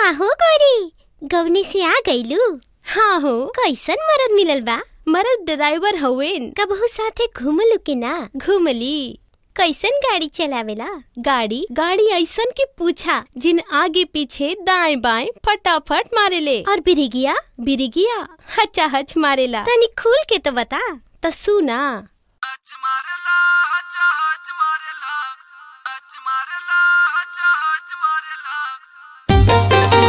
का हो गौरी गवनी से आ गईलू हाँ हो कैसन मरद मिलल बा मरद ड्राइवर हवेन कबहू साथे घूमलू के ना घूमली कैसन गाड़ी चलावेला गाड़ी गाड़ी ऐसन की पूछा जिन आगे पीछे दाएं बाएं फटाफट मारेले और बिरिगिया बिरिगिया हचा हच मारेला तनी खुल के तो बता त सुना हच मारेला हच हच मारेला हच मारेला हच हच मारेला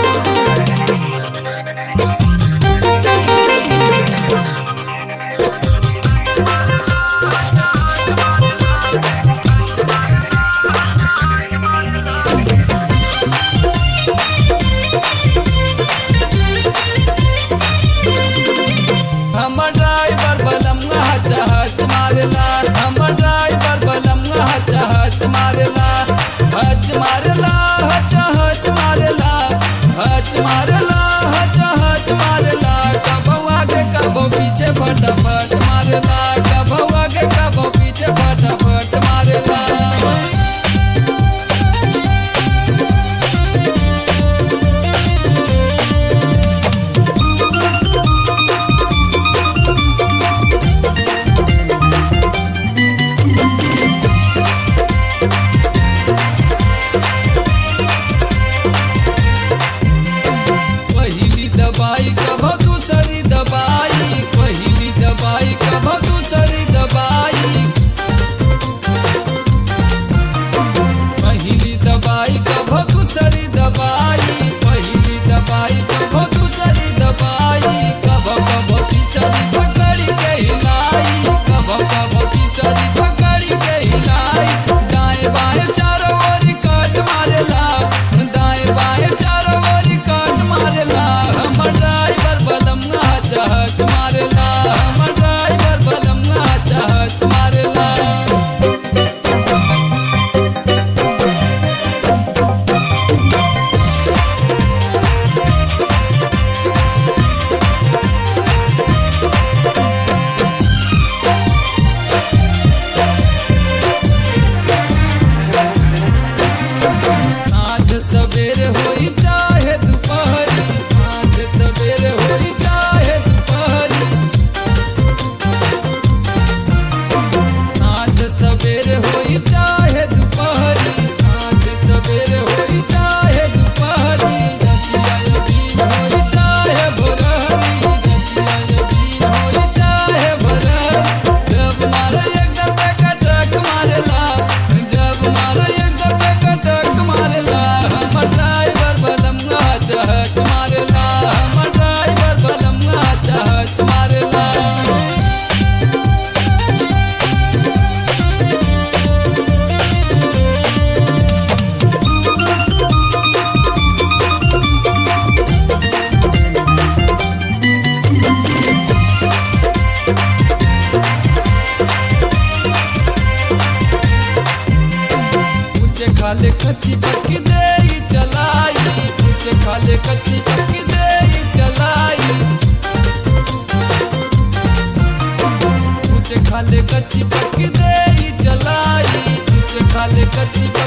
हमर ड्राइवर बलमगा हच हच मारेला हमर ड्राइवर बलमगा हच हच मारेला हच मारेला हच हच मारेला हच मारेला हच हच मारेला कबो आगे कबो पीछे फटाफट मारेला कबो आगे कबो पीछे फटाफट मारेला पहिली दवाई कभो दूसरी दवाई पहिली दवाई कभो दूसरी दवाई पहिली दवाई कभो दूसरी दवाई पहिली दवाई कभो दूसरी दवाई कभो कभो तीसरी पकड़ी के हिलाई कभो कभो तीसरी पकड़ी के हिलाई दाएं बाएं चारों ओर काट मारेला दाएं बाएं चारों ओर काट मारेला हमर ड्राइवर बलम हच हच मारेला हमर ड्राइवर बलम हच हच मारेला साँझ सवेर होई चाहे दुपहरी साँझ सवेर होई चाहे दुपहरी साँझ सवेर होई चाहे दुपहरी साँझ सवेर होई चाहे दुपहरी रतिया यदीन होई चाहे भोरहरी रतिया यदीन होई चाहे भोरहरी जब मारे एकदम टक मारेला जब मारे एकदम टक मारेला हमर ड्राइवर बलम हच हच मारेला हमर ड्राइवर बलम हच हच मारेला ऊंचे खाले कच्ची पक्की दे चलाई ऊंचे खाले कच्ची पक्की दे चलाई ऊंचे खाले कच्ची पक्की दे चलाई ऊंचे खाले कच्ची